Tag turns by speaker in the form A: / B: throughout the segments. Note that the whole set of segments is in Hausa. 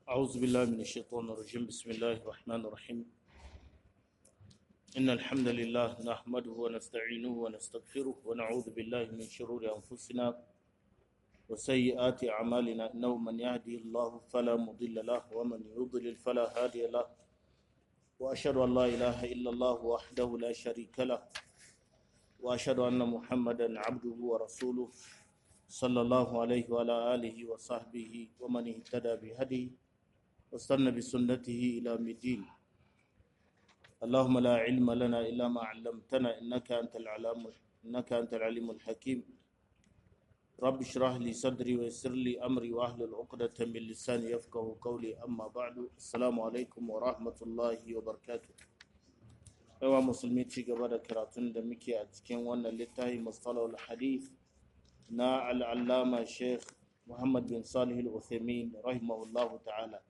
A: أعوذ بالله من الشيطان الرجيم بسم الله الرحمن الرحيم إن الحمد لله نحمده ونستعينه ونستغفره ونعوذ بالله من شرور أنفسنا وسيئات أعمالنا إنه من يهدي الله فلا مضل له ومن يضلل فلا هادي له وأشهد أن لا إله إلا الله وحده لا شريك له وأشهد أن محمدا عبده ورسوله صلى الله عليه وعلى آله وصحبه ومن اهتدى بهديه واستنى بسنته إلى الدين اللهم لا علم لنا إلا ما علمتنا إنك أنت العلام إنك أنت العليم الحكيم رب اشرح لي صدري ويسر لي أمري وأهل عقدة من لساني يفقه قولي أما بعد السلام عليكم ورحمة الله وبركاته yawa musulmi ci gaba da karatun da muke a cikin wannan littafi mustalahul hadith na al'allama sheikh muhammad bin salih al-uthaymin rahimahullahu ta'ala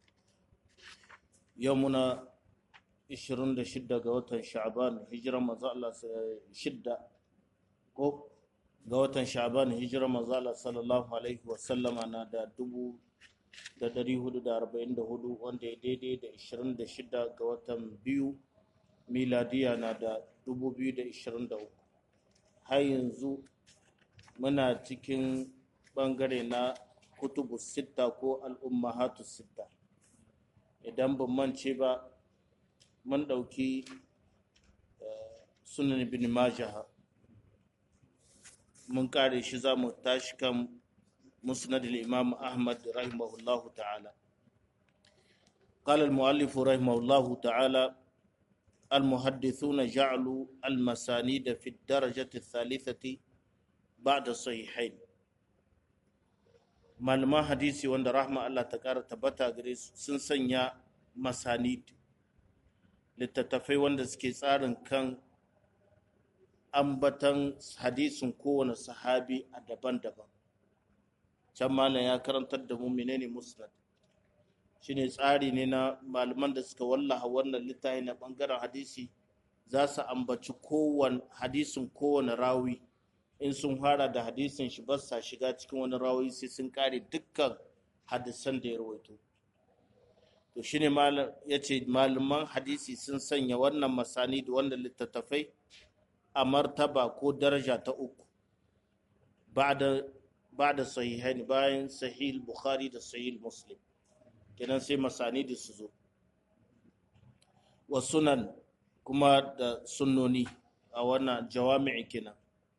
A: yau muna 26 ga watan sha'ban hijiran manzo Allah shidda ko ga watan sha'ban hijiran manzo Allah sallallahu alaihi wa sallama na da dubu da dari hudu da arba'in da hudu wanda ya daidai da 26 ga watan biyu miladiya na da 2023 har yanzu muna cikin bangare na kutubu sitta ko al'ummahatu sitta idan ban mance ba mun ɗauki sunan bin majaha mun kare shi za mu tashi kan musnad imam ahmad rahimahullahu ta'ala قال المؤلف رحمه الله تعالى المحدثون جعلوا المسانيد في الدرجة الثالثة بعد الصحيحين malaman hadisi wanda rahma Allah ta ƙara tabbata gare su sun sanya masanid littattafai wanda suke tsarin kan ambatan hadisin kowane sahabi a daban-daban can malam ya karantar da mu menene musnad shine tsari ne na malaman da suka wallaha wannan littafi na bangaren hadisi za su ambaci kowane hadisin kowane rawi in sun fara da hadisin shi ba sa shiga cikin wani rawi sai sun kare dukkan hadisan da ya rawaito to shine malam ya ce malaman hadisi sun sanya wannan masani da wannan littattafai a martaba ko daraja ta uku ba da sahihaini bayan sahih bukhari da sahih muslim kenan sai masani da su zo wa sunan kuma da sunnoni a wannan jawami'i kenan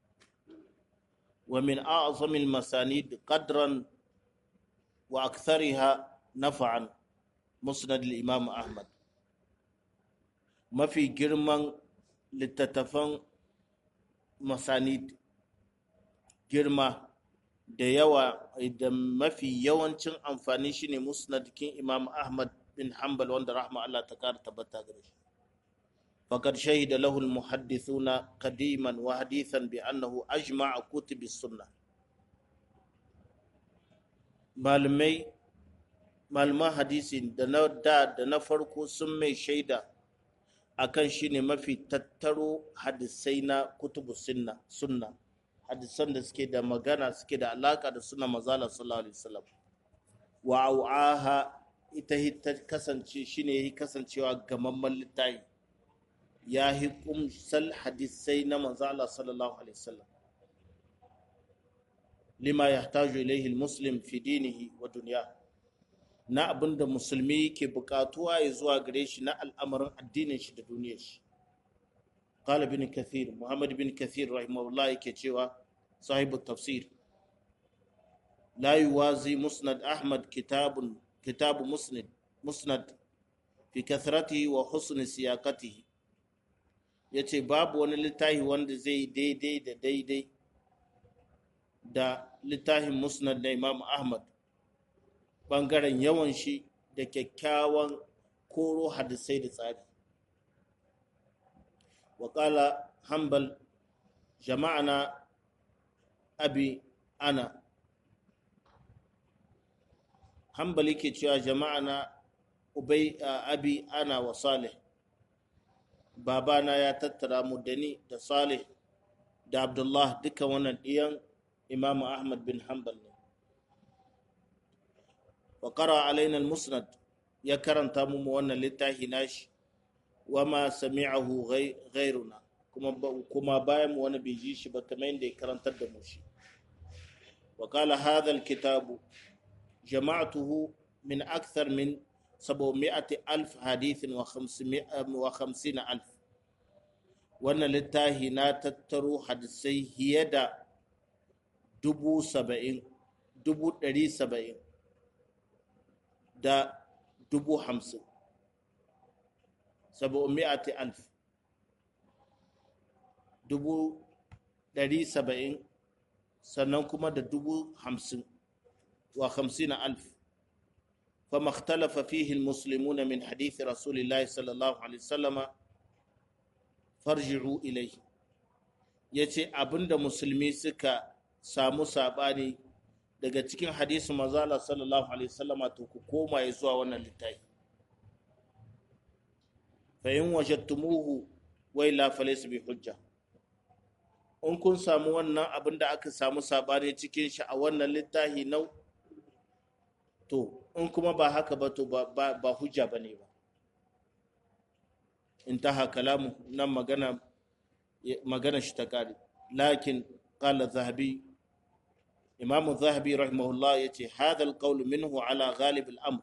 A: wa min a'zamil masanid qadran wa akthariha nafa'an musnad al-imam ahmad mafi girman littattafan masanid girma da yawa da mafi yawancin amfani shine musnadkin imam ahmad bin hanbal wanda rahma Allah ta kara tabbata gare shi faqad shahida lahu almuhaddithuna qadiman wa hadithan bi annahu ajma'a kutub as-sunnah malamai malaman hadisi da na da da na farko sun mai shaida akan shine mafi tattaro hadisai na kutubu sunna sunna hadisan da suke da magana suke da alaka da suna mazala sallallahu alaihi wasallam wa au'aha ita ta kasance shine yi kasancewa gamamman littafi ya yi kumsal hadisai na mazala sallallahu alaihi wasallam lima yahtaju ilaihi muslim fi dinihi wa dunya na abinda musulmi ke bukatuwa ya zuwa gare shi na al'amarin addinin shi da duniyar shi قال ابن كثير محمد بن كثير رحمه الله كتشوا صاحب التفسير لا يوازي مسند أحمد كتاب كتاب مسند مسند في كثرته وحسن سياقته yace babu wani littafi wanda zai daidai da daidai da littafin musnad na imam ahmad bangaren yawan shi da kyakkyawan koro hadisai da tsari وقال حنبل جمعنا أبي أنا حنبل yake cewa jama'ana ubay abi ana wa salih babana ya tattara mu da ni da salih da abdullah duka wannan ɗiyan imamu ahmad bin hanbal ne wa qara alaina al-musnad ya karanta mu wannan littafi nashi wa ma sami'ahu ghayruna kuma kuma bayan mu wani bai ji shi ba kamar yadda ya karantar da mu shi wa qala hadha al-kitabu jama'tuhu min akthar min 700 alf hadithin wa 550 alf wannan littafi na tattaro hadisai fiye da dubu saba'in dubu ɗari saba'in da dubu hamsin saba'un mi'ati alf dubu ɗari saba'in sannan kuma da dubu hamsin wa hamsin alf فما اختلف فيه المسلمون من حديث رسول الله صلى الله عليه وسلم farji'u ilai ya ce abinda musulmi suka samu saɓani daga cikin hadisi mazala sallallahu alaihi wasallama to ku koma ya zuwa wannan littafi fa in wajadtumuhu wai la falaysa bi hujja in kun samu wannan abinda aka samu saɓani cikin shi a wannan littafi nau to in kuma ba haka ba to ba hujja bane ba انتهى كلامه نم مغنى مغنى شتكاري لكن قال الذهبي إمام الذهبي رحمه الله يتي هذا القول منه على غالب الأمر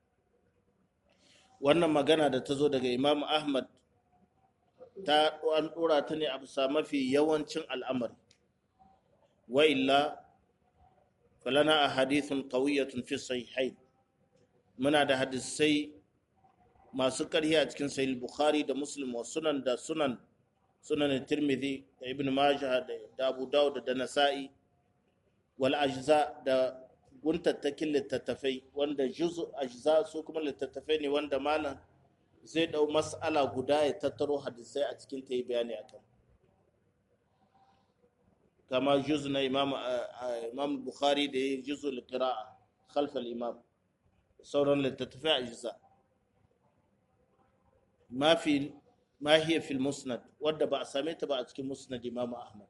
A: wannan magana da ta zo daga imam ahmad ta an dora ta ne a bisa mafi yawancin al'amari wa illa falana a hadithun qawiyyatun fi sahihain muna da hadisai masu ƙarhi a cikin sahih bukhari da muslim wa sunan da sunan sunan tirmidhi da ibn majah da abu dawud da nasa'i wal ajza da guntattakin littattafai wanda juzu ajza su kuma littattafai ne wanda malam zai dau mas'ala guda ya tattaro hadisai a cikin ta yi bayani akan kama juzu na imam imam bukhari da ya juzu al-qira'a khalf al-imam sauran littattafai ajza ما في ما هي في المسند wadda ba a same ta ba a cikin musnad Imam Ahmad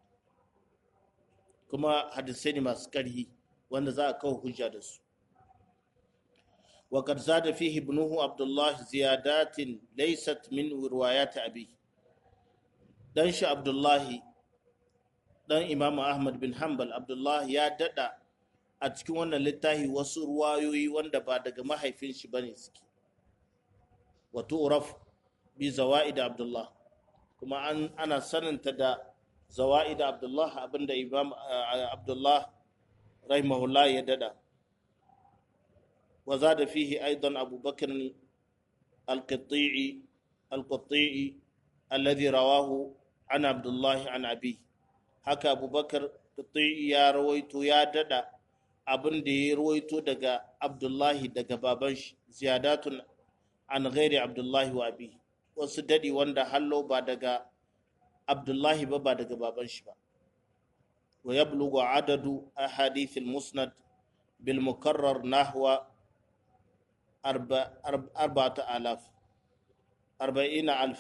A: kuma hadisai ne masu ƙarhi wanda za a kawo hujja da su wa qad zada fihi ibnuhu Abdullah ziyadatin laysat min riwayat abi dan shi Abdullah dan Imam Ahmad bin Hanbal Abdullah ya dada a cikin wannan littafi wasu ruwayoyi wanda ba daga mahaifin shi bane suke wa tu'raf bi zawa'id Abdullah kuma an ana saninta da zawa'id Abdullah abinda Imam Abdullah rahimahullah ya dada wa zada fihi aidan Abu Bakr al-Qatti'i al-Qatti'i alladhi rawahu an Abdullah an abi haka Abu Bakr Qatti'i ya rawaito ya dada abin da ya rawaito daga Abdullahi daga baban shi ziyadatun an ghairi Abdullahi wa abi wasu dadi wanda hallo ba daga abdullahi ba ba daga baban shi ba wa yablugu adadu ahadith al-musnad bil mukarrar nahwa arba'ata alaf arba'ina alf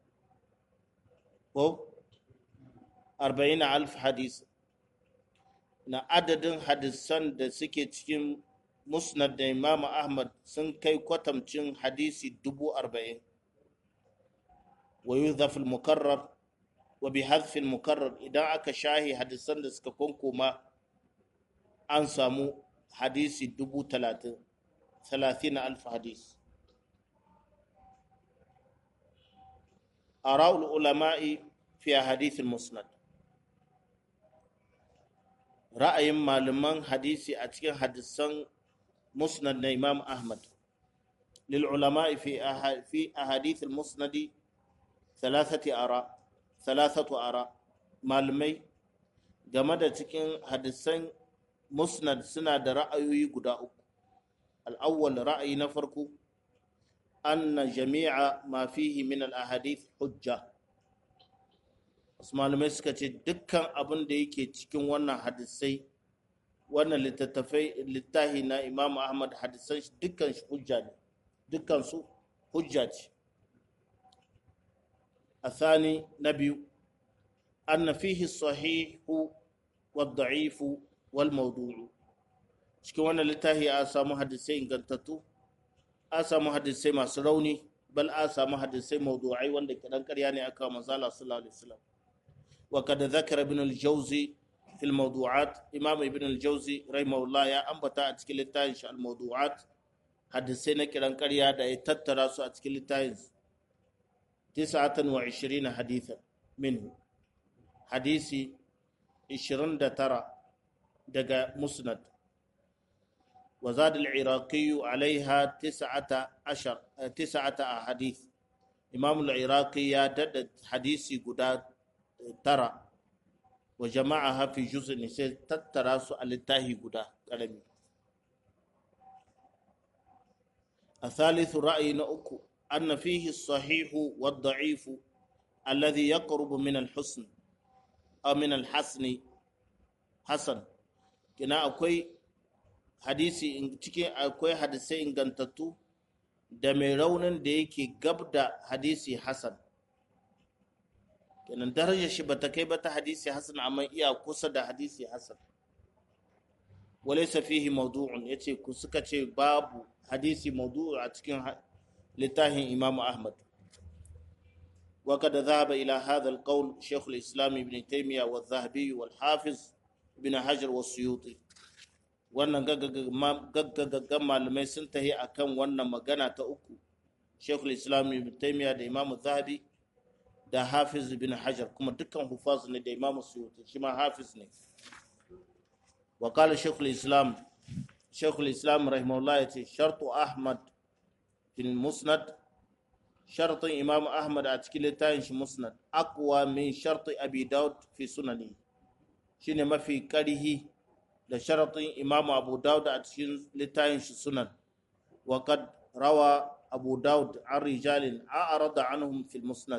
A: ko arba'ina alf hadis na adadin hadisan da suke cikin musnad da imam ahmad sun kai kwatamcin hadisi dubu arba'in ويذف المكرر وبحذف المكرر idan aka shahi hadisan da suka konkoma an samu hadisi dubu talatin talatin alf hadis ara'ul ulama'i fi hadith musnad ra'ayin malaman hadisi a cikin hadisan musnad na imam ahmad lil ulama'i fi fi ahadith al-musnadi thalathati ara thalathatu ara malamai game da cikin hadisan musnad suna da ra'ayoyi guda uku al'awwal ra'ayi na farko anna jami'a ma fihi min al-ahadith hujja wasu malamai suka ce dukkan abin da yake cikin wannan hadisai wannan littattafai littahi na imam ahmad hadisan shi dukkan shi hujja ne dukkan su hujja ce الثاني نبي أن فيه الصحيح والضعيف والموضوع cikin wannan littafi a samu hadisai ingantattu a samu hadisai masu rauni bal a samu hadisai mawdu'ai wanda kidan ƙarya ne aka manzala sallallahu alaihi wasallam wa kad zakara ibn al-jawzi fil mawdu'at imam ibn al-jawzi rahimahullah ya ambata a cikin littafin shi al-mawdu'at hadisai na kiran ƙarya da ya tattara su a cikin littafin 29 hadithan minhu hadisi 29 daga musnad وزاد العراقي عليها تسعة عشر تسعة أحاديث إمام العراقي يدد حديثي قداد ترى وجمعها في جزء نسيت تتراس التاهي قدا كلمي الثالث رأي نأكو أن فيه الصحيح والضعيف الذي يقرب من الحسن أو من الحسن حسن كنا أكوي hadisi cikin akwai hadisai ingantattu da mai raunin da yake gab da hadisi hasan kenan darajar shi bata kai ba ta hadisi hasan amma iya kusa da hadisi hasan walaysa fihi mawdu'un yace ku suka ce babu hadisi mawdu'u a cikin littafin imamu ahmad وقد ذهب إلى هذا القول شيخ الإسلام ابن تيمية والذهبي والحافظ ابن حجر والسيوطي wannan gaggagaggan malamai sun tahi akan wannan magana ta uku shekul islam ibn taimiyya da imamu zahabi da hafiz bin hajar kuma dukkan hufaz ne da imamu suyuti shi ma hafiz ne wa kala shekul islam shekul islam rahimahullah ya ce shartu ahmad fil musnad shartun imamu ahmad a cikin littafin shi musnad aqwa min sharti abi daud fi sunani shine mafi karihi da sharaɗin imamu abu dawud a cikin littafin shi sunan wa kad rawa abu dawud an rijalin a arada anhum fil musnad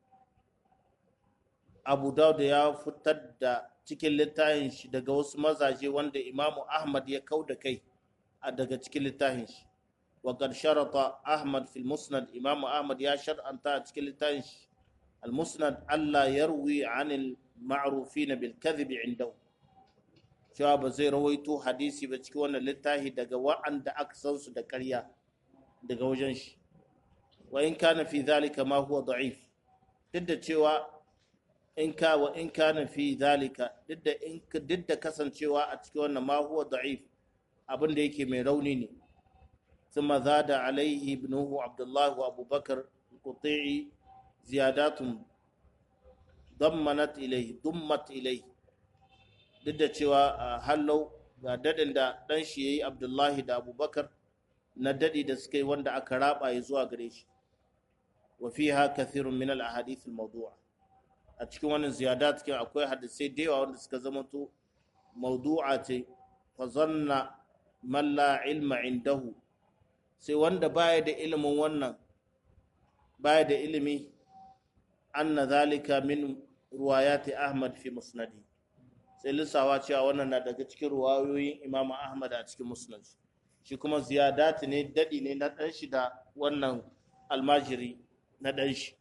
A: abu dawud ya fitar da cikin littafin shi daga wasu mazaje wanda imamu ahmad ya kau da kai a daga cikin littafin shi wa kad sharata ahmad fil musnad imamu ahmad ya shar'anta a cikin littafin shi al musnad allah yarwi anil ma'rufin bil kadhib indahu cewa ba zai rawaito hadisi ba cikin wannan littafi daga wa'anda aka san su da ƙarya daga wajen shi wa in kana fi zalika ma huwa da'if duk da cewa in ka wa in kana fi zalika duk da in duk da kasancewa a cikin wannan ma huwa da'if abin da yake mai rauni ne ثم زاد عليه ابنه عبد الله وابو بكر القطيعي زيادات ضمنت اليه ضمت اليه duk da cewa hallau ga dadin da dan shi yayi Abdullahi da Abubakar na dadi da suka yi wanda aka raba ya zuwa gare shi wa fiha kathirun min al ahadith al mawdu'a a cikin wannan ziyada cikin akwai hadisai da yawa wanda suka zama to mawdu'a ce fa zanna man la ilma indahu sai wanda baya da ilimin wannan baya da ilimi anna zalika min ruwayati Ahmad fi musnadi sai lissawa cewa wannan na daga cikin ruwayoyin Imam Ahmad a cikin musnad shi kuma ziyadati ne dadi ne na dan shi da wannan almajiri na dan shi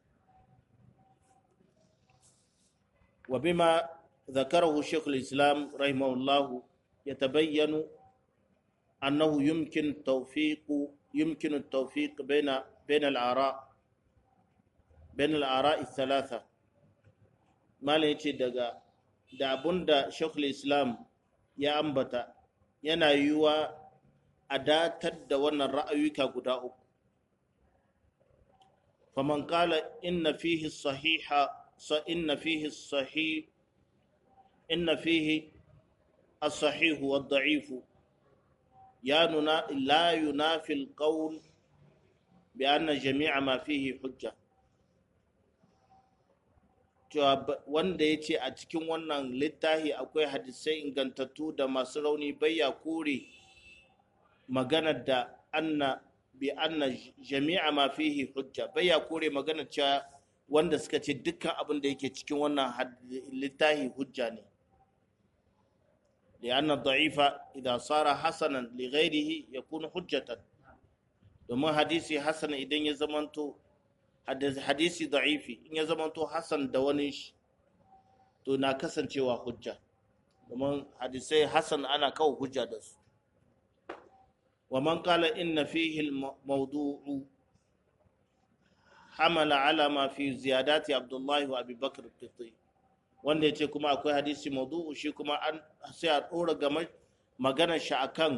A: wa bima ذكره شيخ الإسلام رحمه الله يتبين أنه يمكن توفيق يمكن التوفيق بين بين الآراء بين الآراء الثلاثة ما ليتي دغا da abun da shekul islam ya ambata yana yiwuwa a datar da wannan ra'ayuka guda uku faman kala inna fihi sahiha sa inna fihi sahih inna fihi as-sahih wa ad-da'if ya nuna la yunafi al-qawl bi anna jami'a ma fihi hujja cewa wanda ya ce a cikin wannan littafi akwai hadisai ingantattu da masu rauni bayya kore maganar da anna bi anna jami'a ma fihi hujja bayya kore maganar cewa wanda suka ce dukkan abin da yake cikin wannan littafi hujja ne لأن الضعيف إذا صار حسنا لغيره يكون حجة domin hadisi hasan idan ya zamanto hadisi da'ifi in ya zamanto hasan da wani shi to na kasancewa hujja domin hadisai hasan ana kawo hujja da su wa man qala inna fihi al-mawdu'u hamala ala ma fi ziyadati abdullahi wa abubakar qiti wanda yace kuma akwai hadisi mawdu'u shi kuma an sai a dora game maganar shi akan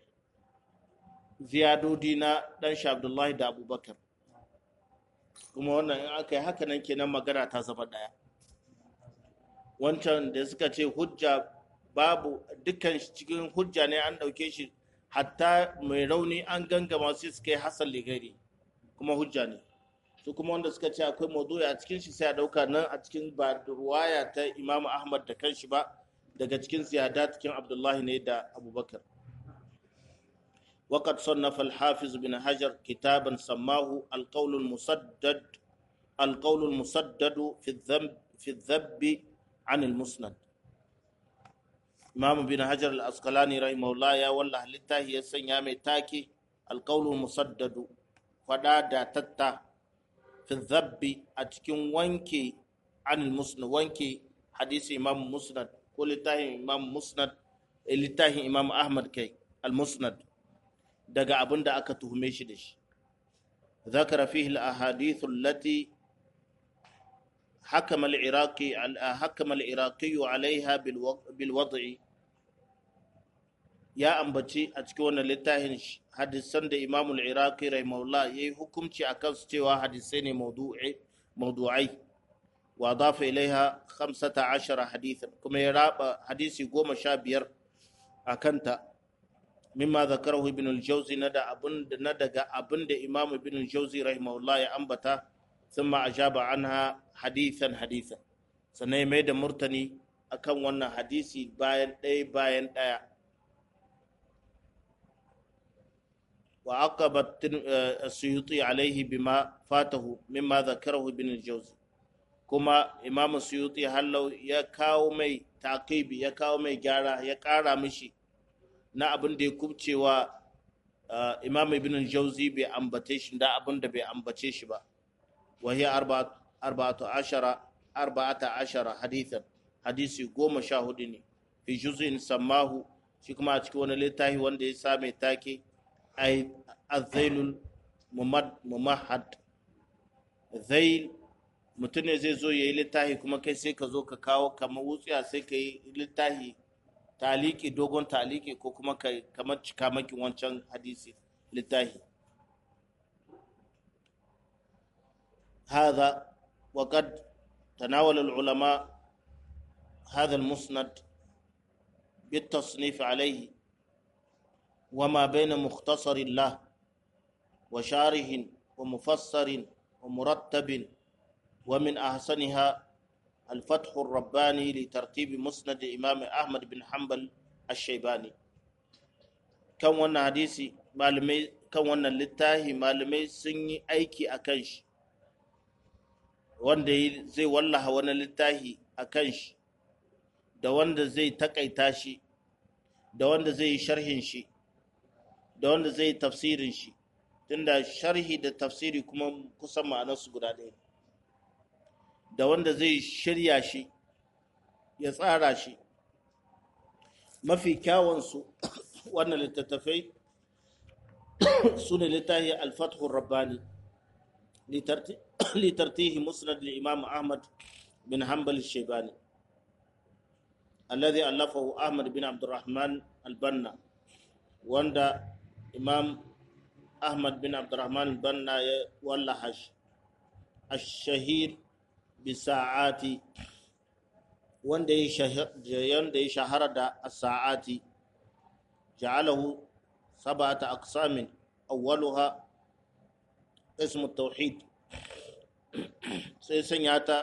A: ziyadodi na dan shi abdullahi da abubakar kuma wannan in aka yi haka nan kenan magana ta zama daya wancan da suka ce hujja babu dukkan cikin hujja ne an dauke shi hatta mai rauni an gangama sai suka yi hasan ligari kuma hujja ne su kuma wanda suka ce akwai maudu'i a cikin shi sai a dauka nan a cikin ba ruwaya ta Imam Ahmad da kanshi ba daga cikin ziyada cikin Abdullahi ne da Abubakar وقد صنف الحافظ بن حجر كتابا سماه القول المسدد القول المسدد في الذنب في الذب عن المسند إمام بن حجر الأسقلاني رحمه الله يا والله لله يسن يا تاكي القول المسدد فدا دا تتا في الذب أتكن وانكي عن المسند وانكي حديث إمام مسند كل تاه إمام مسند اللي تاه إمام أحمد كي المسند daga abin da aka tuhume shi da shi ذكر فيه الأحاديث التي حكم العراقي حكم العراقي عليها بالوضع يا أنبتي أتكون لتاهن حدثان دا إمام العراقي رحمه الله يي حكمتي أكن سوى حدثين موضوعي موضوعي وأضاف إليها خمسة عشر حديثا كما يرى حديثي قوم شابير أكنت مما ذكره ابن الجوزي ندى أبن ندى أبن إمام ابن الجوزي رحمه الله يا أنبتا ثم أجاب عنها حديثا حديثا sannan mai da murtani akan wannan hadisi bayan ɗaya bayan ɗaya wa aqabat suyuti alaihi bima fatahu mimma zakarahu ibn al-jawzi kuma imam suyuti hallau ya kawo mai taqibi ya kawo mai gyara ya ƙara mishi na abin da ya kubcewa imam ibn al-jawzi bai ambace shi da abin da bai ambace shi ba وهي أربعة أربعة عشر أربعة عشر حديثا حديثي قوم شاهدني في جزء سماه شكما أتكون لتاهي وان دي سامي تاكي أي الذيل الممهد ذيل mutum ne zai zo ya yi littafi kuma kai sai ka zo ka kawo kamar wutsiya sai ka yi littafi taliki dogon taliki ko kuma kamar cikamakin wancan hadisi littafi هذا وقد تناول العلماء هذا المسند بالتصنيف عليه وما بين مختصر له وشارح ومفسر ومرتب ومن أحسنها الفتح الرباني لترتيب مسند إمام أحمد بن حنبل الشيباني كم وانا حديثي معلمي كم وانا للتاهي معلمي سني أيكي أكنش wanda zai wallaha wani littafi a kan shi da wanda zai takaita shi da wanda zai yi sharhin shi da wanda zai yi tafsirin shi tunda sharhi da tafsiri kuma kusan ma'anarsu guda ɗaya da wanda zai shirya shi ya tsara shi mafi kyawunsu wannan littattafai su ne littafi alfathun rabbani لترتيه مسند الإمام أحمد بن حنبل الشيباني الذي ألفه أحمد بن عبد الرحمن البنا وندا إمام أحمد بن عبد الرحمن البنا واللحش الشهير بساعات wanda ya shahara da sa'ati ja'alahu sab'ata aqsamin awwaluha ismu tauhid sai sanya ta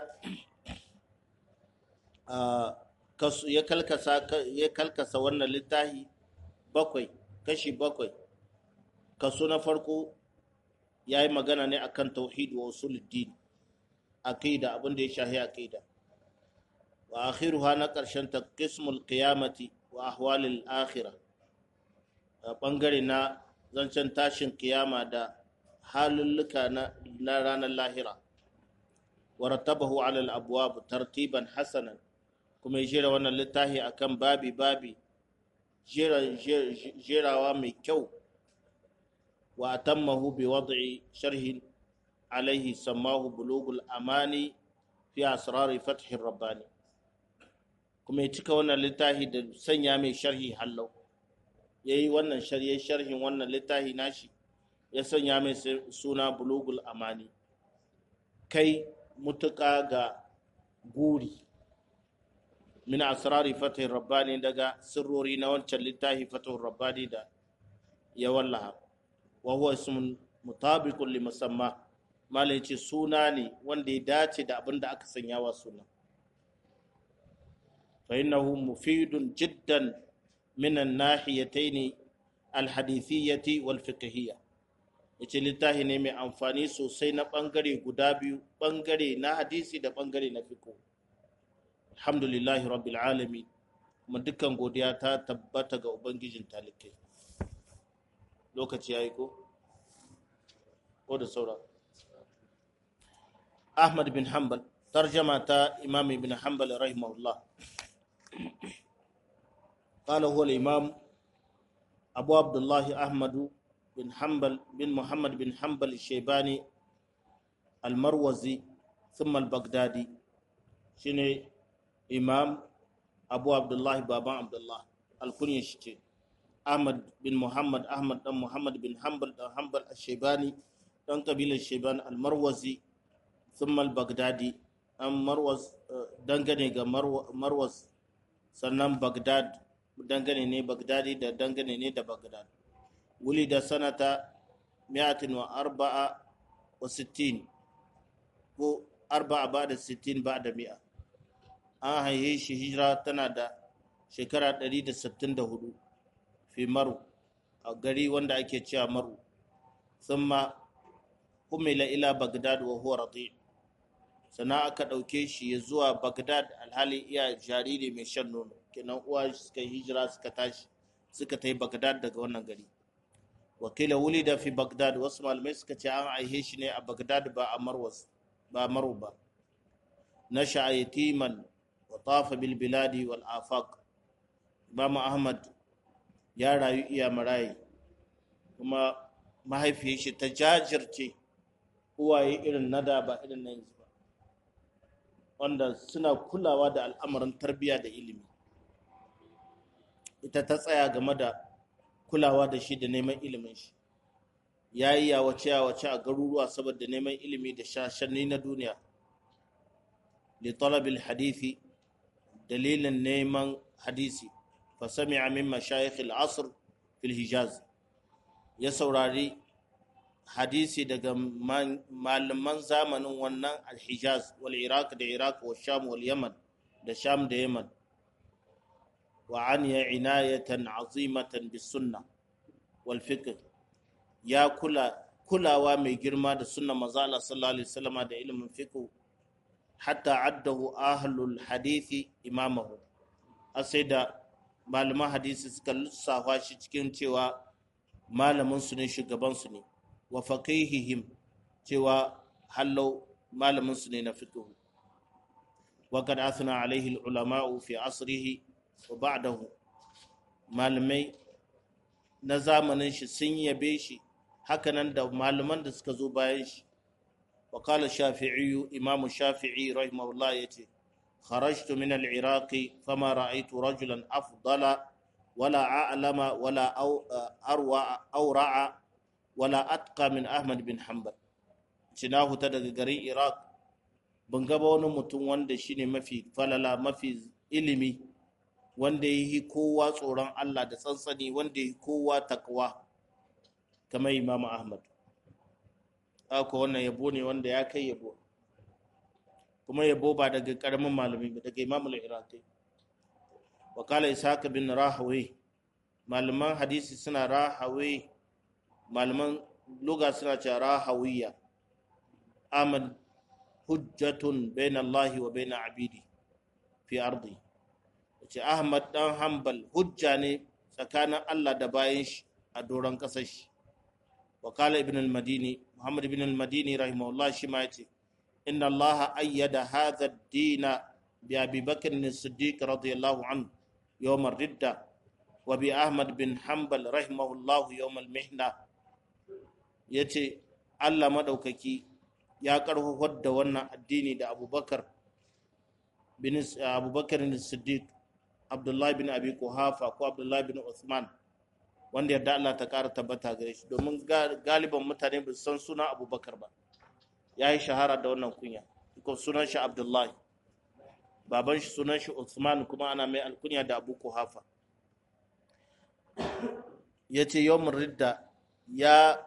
A: ya kalkasa ya kalkasa wannan littafi bakwai kashi bakwai kaso na farko ya yi magana ne akan tauhid wa usuluddin aqida abin da ya shahi aqida wa akhiruha na karshen ta qismul qiyamati wa ahwalil akhirah bangare na zancen tashin kiyama da halulluka na ranar lahira wa rattabahu ala al-abwab tartiban hasanan kuma ya jera wannan littafi akan babi babi jerawa mai kyau wa atammahu bi wad'i sharhin alaihi sammahu bulugul amani fi asrari fathir rabbani kuma ya cika wannan littafi da sanya mai sharhi hallau ya yi wannan sharhin wannan littafi nashi ya sanya mai suna bulugul amani kai mutuka ga guri min asrari fatih rabbani daga sirrori na wancan littafi fatih rabbani da ya wallaha wa huwa ismun mutabiqun li musamma malai ce suna ne wanda ya dace da abin da aka sanya wa suna fa innahu mufidun jiddan min an-nahiyatayn al-hadithiyyati wal fiqhiyya yace littafi ne mai amfani sosai na bangare guda biyu bangare na hadisi da bangare na fiqh alhamdulillahi rabbil alamin kuma dukkan godiya ta tabbata ga ubangijin talikai lokaci yayi ko ko da saura ahmad bin hanbal tarjama ta imam ibn hanbal rahimahullah قال هو الإمام أبو عبد الله أحمد بن حنبل بن محمد بن حنبل الشيباني المروزي ثم البغدادي شنو إمام أبو عبد الله بابا عبد الله الكنية شتي أحمد بن محمد أحمد بن محمد بن حنبل بن حنبل الشيباني دان قبيلة الشيبان المروزي ثم البغدادي أم مروز دنگني مروز sannan Baghdad dangane ne Baghdadi da dangane ne da Baghdad wuli da sanata mi'atin wa arba'a wa sittin ko arba'a ba da sittin ba da mi'a an haihe shi hijira tana da shekara 164 fi maru a gari wanda ake cewa maru thumma humila ila Baghdad wa huwa rati sannan aka ɗauke shi ya zuwa Baghdad alhali iya jariri mai shan nono kenan uwa suka yi hijira suka tashi suka ta yi Baghdad daga wannan gari wakila wuli da fi Baghdad wasu malamai suka ce an aihe shi ne a Baghdad ba a Marwas ba Maru ba na yatiman wa tafa bil biladi wal afaq Imam Ahmad ya rayu iya marayi kuma mahaifiyar shi ta jajirce uwaye irin nada ba irin na yanzu ba wanda suna kulawa da al'amarin tarbiyya da ilimi ita ta tsaya game da kulawa da shi da neman ilimin shi ya yi yawace yawace a garuruwa saboda neman ilimi da shashanni na duniya li talabil hadithi dalilin neman hadisi fa sami'a min mashayikh al-asr fil hijaz ya saurari hadisi daga malaman zamanin wannan al-hijaz wal iraq da iraq wa sham wal yaman da sham da yaman wa an ya inayatan azimatan bis sunna wal fiqh ya kula kulawa mai girma da sunna manzo Allah sallallahu alaihi wasallam da ilimin fiqh hatta addahu ahlul hadisi imamahu sai da malaman hadisi suka lissafa shi cikin cewa malamin su ne shugaban su ne wa faqihihim cewa hallau malamin su ne na fiqh wa qad athna alaihi al-ulama fi asrihi wa ba'dahu malamai na zamanin shi sun yabe shi hakanan da malaman da suka zo bayan shi wa qala shafi'i imam shafi'i rahimahullah yace kharajtu min al-iraq fama ra'aytu rajulan afdala wala a'lama wala arwa awra'a wala atqa min ahmad bin hanbal cina huta daga garin iraq ban gaba wani mutum wanda shine mafi falala mafi ilimi wanda ya yi kowa tsoron Allah da tsantsani wanda ya yi kowa takwa kamar Imam Ahmad. Haka wannan yabo ne wanda ya kai yabo. Kuma yabo ba daga karamin malami ba daga Imam al-Iraqi. Wakala Ishaq bin Rahawi malaman hadisi suna Rahawi malaman luga suna cewa Rahawiya. Ahmad hujjatun bain Allah wa bain abidi fi ardi. ce Ahmad dan Hanbal hujja ne tsakanin Allah da bayan shi a doron ƙasar shi. Wakala ibn al-Madini, Muhammad ibn al-Madini rahimahullah shi ma yace inna Allah ayyada hadha ad-dina bi Abi Bakr as-Siddiq radiyallahu anhu yawm ar-ridda wa bi Ahmad bin Hanbal rahimahullah yawm al-mihna ya ce allah maɗaukaki ya ƙarfafar da wannan addini da abubakar bin abubakar siddiq abdullahi bin abi kuhafa ko abdullahi bin usman wanda yarda allah ta ƙara tabbata gare shi domin galiban mutane ba san suna abubakar ba ya yi shahara da wannan kunya ko sunan shi abdullahi baban shi sunan shi usman kuma ana mai alkunya da abu kuhafa ya ce yawon ridda ya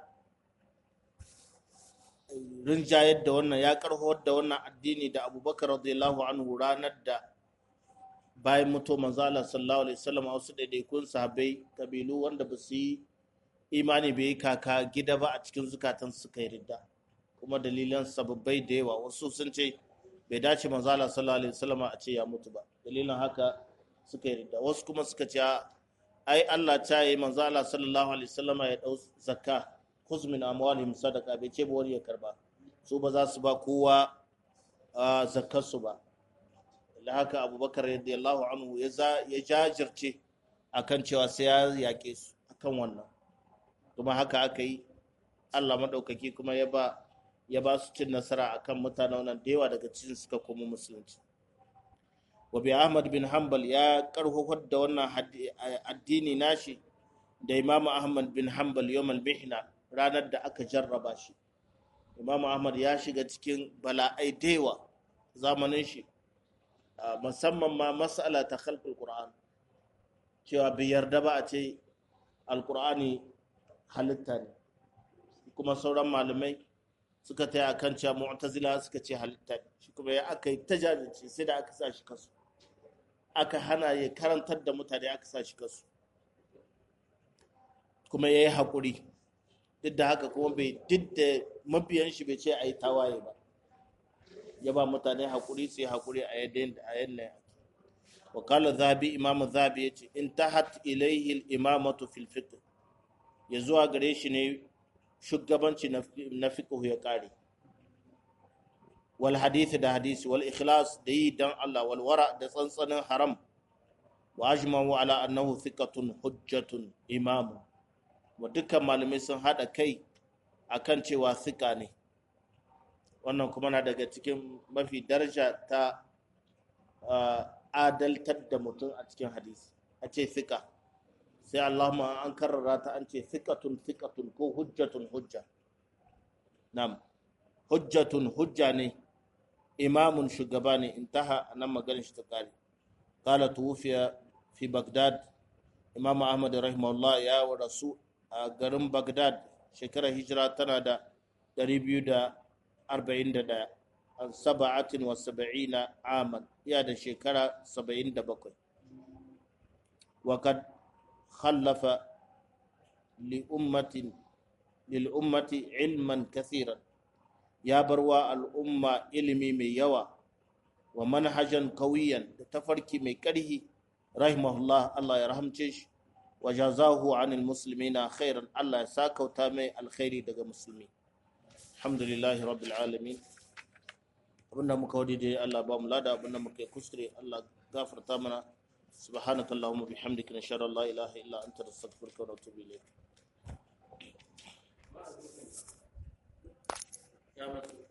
A: rinjayar da wannan ya karhowar da wannan addini da abubakar radiyallahu anhu ranar da bayan mutu manzala sallallahu alaihi wasallam a wasu ɗaiɗaikun sahabbai kabilu wanda ba su yi imani bai kaka gida ba a cikin zukatan suka yi ridda kuma dalilan sababbai da yawa wasu sun ce bai dace manzala sallallahu alaihi wasallam a ce ya mutu ba dalilin haka suka yi ridda wasu kuma suka ce ai Allah ta yi manzala sallallahu alaihi wasallam ya dau zakka khuz min amwalihim sadaqa bai ce ba wani ya karba su ba za su ba kowa zakkar su ba da haka abubakar radiyallahu anhu ya jajirce akan cewa sai ya yaƙe su akan wannan kuma haka aka yi Allah maɗaukaki kuma ya ba ya ba su cin nasara akan mutane wannan da yawa daga cikin suka komo musulunci wa bi Ahmad bin Hanbal ya karhofar da wannan addini nashi da Imam Ahmad bin Hanbal yawmal mihna ranar da aka jarraba shi Imam Ahmad ya shiga cikin bala'ai da yawa zamanin shi musamman ma mas'ala ta khalqul Qur'an cewa bai yarda ba a ce alqur'ani halitta ne kuma sauran malamai suka taya akan cewa mu'tazila suka ce halitta ne shi kuma ya aka yi ta jajirce sai da aka sa shi kasu aka hana ya karantar da mutane aka sa shi kasu kuma ya yi haƙuri duk da haka kuma bai duk da mabiyan shi bai ce a yi tawaye ba ya ba mutane haƙuri sai haƙuri a yadda a yadda wakala zabi imamu zabi ya ce in tahat ilaihi imamatu fil fiqh ya zuwa gare shi ne shugabanci na fiqh ya kare wal hadisi da hadisi wal ikhlas da yi dan Allah wal wara da tsantsanin haram wa ajma'u ala annahu thiqatun hujjatun imamu wa dukkan malamai sun hada kai akan cewa thika ne wannan kuma na daga cikin mafi daraja ta adaltar da mutum a cikin hadisi a ce thika sai Allahumma an karrara ta an ce thiqatun thiqatun ko hujjatun hujja nam hujjatun hujja ne imamun shugaba ne intaha nan maganin shi ta kare qala tuwfiya fi bagdad imam ahmad rahimahullah ya wa rasu a garin bagdad shekarar hijira tana da 241 an saba'atin wa saba'ina aman iya da shekara 77 wa kad khallafa li ummatin lil ummati ilman kathiran ya bar wa al'umma ilimi mai yawa wa manhajan kawiyan da tafarki mai ƙarhi rahimahullah Allah ya rahamce shi wa jazahu anil muslimina khairan Allah ya sakauta mai alkhairi daga musulmi alhamdulillahi rabbil alamin abinda muka wadi dai Allah ba mu lada abinda muka yi kuskure Allah gafarta mana subhanaka allahumma bihamdika nashhadu an la ilaha illa anta nastaghfiruka wa natubu ilayk ya